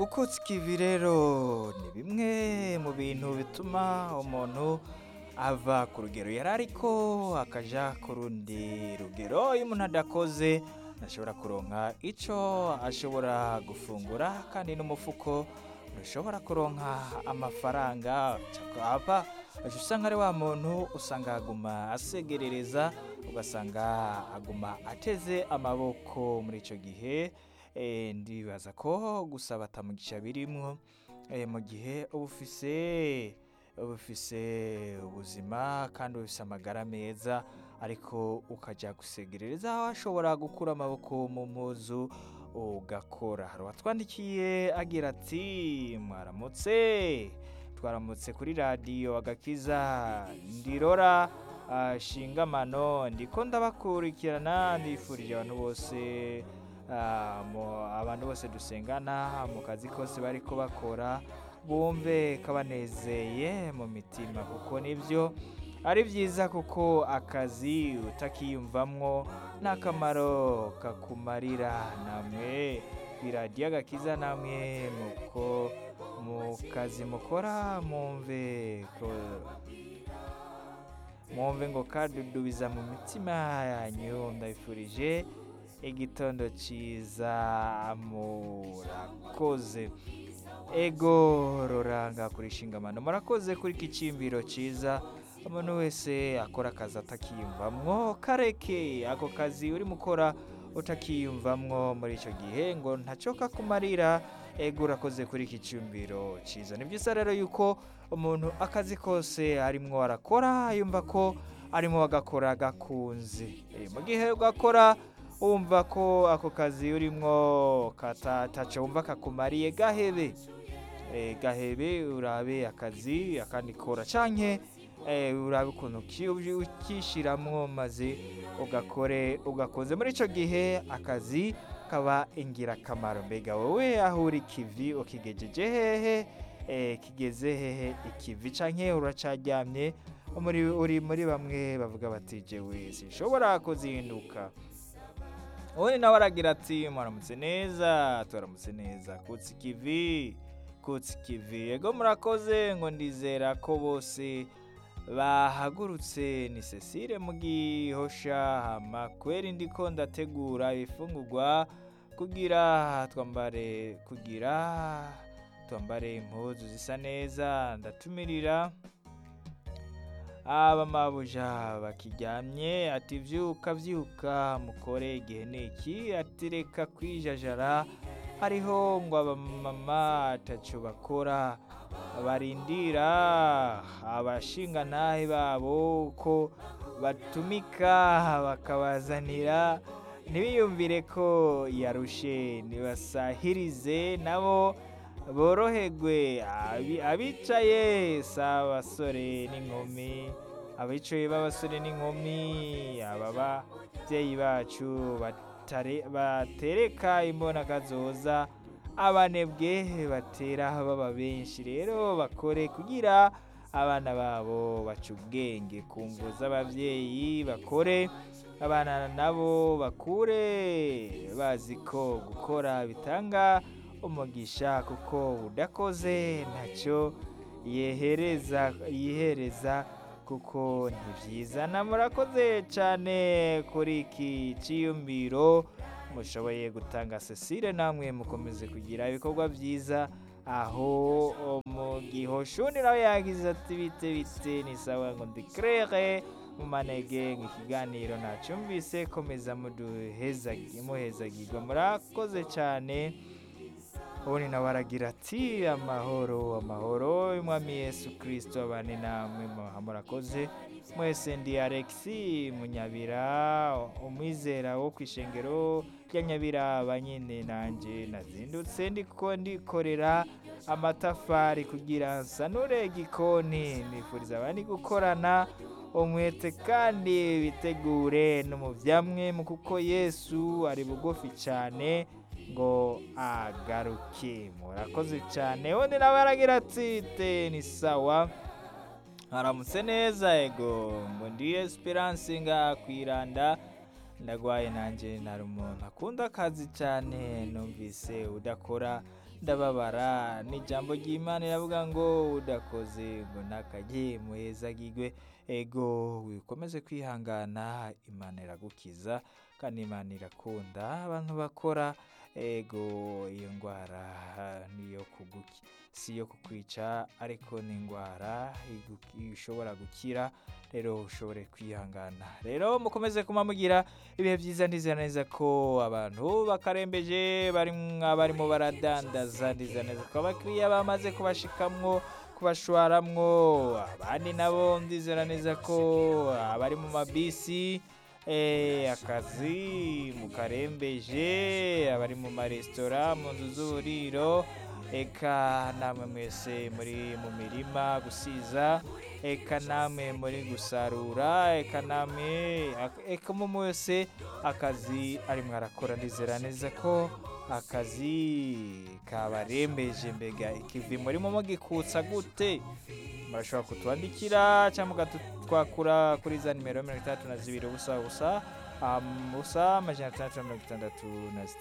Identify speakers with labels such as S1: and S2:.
S1: gukutsa ikivi rero ni bimwe mu bintu bituma umuntu ava ku rugero yari ariko akaja ku rundi rugero iyo umuntu adakoze ntashobora kuronka ico ashobora gufungura kandi n'umufuko ntushobora kuronka amafaranga aba aje usanga ari wa muntu usanga aguma asegerereza ugasanga aguma ateze amaboko muri ico gihe Eh, ndibaza ko gusaba atamugisha birimwo eh, mu gihe uba ufise uba ufise ubuzima kandi ufise amagara meza ariko ukaja gusegerereza aho ashobora gukura amaboko mu muzu ugakora hari uwatwandikiye agira ati mwaramutse twaramutse kuri radiyo agakiza ndirora ah, shingamano ndiko ndabakurikirana ndifurije abantu bose ah, mu- abantu bose dusengana mu kazi kose bariko bakora bumve kabanezeye mu mitima kuko nibyo ari byiza kuko akazi utakiyumvamwo n'akamaro kakumarira namwe biradiyo agakiza namwe muko mu kazi mukora mumve ko mwumve ngo kadudubiza mu mitima yanyu ndabifurije igitondo cyiza murakoze ego ruranga kuri shingamano murakoze kuri iki cimbiro cyiza umuntu wese akora akazi atakiyumvamwo kareke ako kazi urimo ukora utakiyumvamwo muri icyo gihe ngo ntacyo kakumarira ego urakoze kuri iki cyumviro cyiza ni byiza rero yuko umuntu akazi kose arimwo arakora yumva ko arimo agakora gakunze Eh, mu gihe ugakora wumva ko ako kazi urimwo katataca wumva kakumariye gahebe Eh, gahebe urabe akazi akandi kora canke eh, urabe ukuntu ki- uji- ukishiramwo maze ugakore ugakoze muri ico gihe akazi kaba ingirakamaro mbega wowe aho uri kivi ukigejeje hehe eh, kigeze hehe ikivi canke uracaryamye muri uri muri bamwe bavuga bati jewe sinshobora kuzinduka ubundi nawe aragira ati muramutse neza turamutse neza kutsa ikivi kutsa ikivi ego murakoze ngo ndizera ko bose bahagurutse ni cecile mu gihosha hama kweri ndiko ndategura ibifungurwa kugira twambare kugira twambare impuzu zisa neza ndatumirira abamabuja bakiryamye ati vyuka vyuka mukore igihe niki ati reka kwijajara hariho ngo abamama ataco bakora barindira abashingantahe babo ko batumika bakabazanira ntibiyumvire ko yarushe nibasahirize nabo boroherwe Abi- abicaye si abasore n'inkumi abicaye b'abasore n'inkumi aba babyeyi bacu batare- batereka imbonakazoza abanebwe batera baba benshi rero bakore kugira abana babo baca ubwenge ku ngo z'ababyeyi bakore abana nabo bakure bazi ko gukora bitanga umugisha kuko udakoze ntacyo yehereza yihereza kuko ntibyizana murakoze cyane kuri iki cyiyumviro mushoboye gutanga cecile namwe mukomeze kugira ibikorwa byiza aho mu gihoshuni nawe yagize ati bite bite ni sawa ngo ndikrere mu manege ngo ikiganiro nacyumvise komeza muduhezagi- muhezagirwa murakoze cyane ubundi nawe aragira ati amahoro amahoro y'umwami yesu kirisito abane namwe muha murakoze mwese ndi alexi munyabira umwizera wo ku ishengero rya nyabiraba nyine nanjye nazindutse ndiko ndikorera amatafari kugira nsanure igikoni nifuriza abandi gukorana umwete kandi bitegure no mu byamwe mu kuko yesu ari bugufi cyane ngo agaruke murakoze cyane undi nawe aragira ati te ni sawa haramutse neza ego ngo ndi esperance nga kwiranda ndagwaye nanjye nari umuntu akunda akazi cyane numvise udakora ndababara ni ijambo ry'imana iravuga ngo udakoze ngo ntakajye muhezagirwe ego wikomeze kwihangana imana iragukiza kandi imana irakunda abantu bakora ego iyo ndwara niyo kuguki si iyo kukwica ariko ni indwara igu- ishobora gukira rero ushobore kwihangana rero mukomeze kuma mugira ibihe byiza ndizera neza ko abantu bakarembeje bari barimo baradandaza ndizera neza ko abakiriya bamaze kubashikamwo kubashwaramwo abandi nabo ndizera neza ko abari mu mabisi eh, akazi mukarembeje abari mu maresitora mu nzu z'uburiro eka namwe mwese muri mu mirima gusiza eka namwe muri gusarura eka namwe ak- eka mu wese akazi arimwo arakora ndizera neza ko akazi kabarembeje mbega ikivi murimo mugikutsa gute murashobora kutwandikira cyangwa mukatwakura kuri za nimero mirongo itandatu na zibiri ubusa ubusa um, ubusa amajana atandatu na mirongo itandatu na zitandatu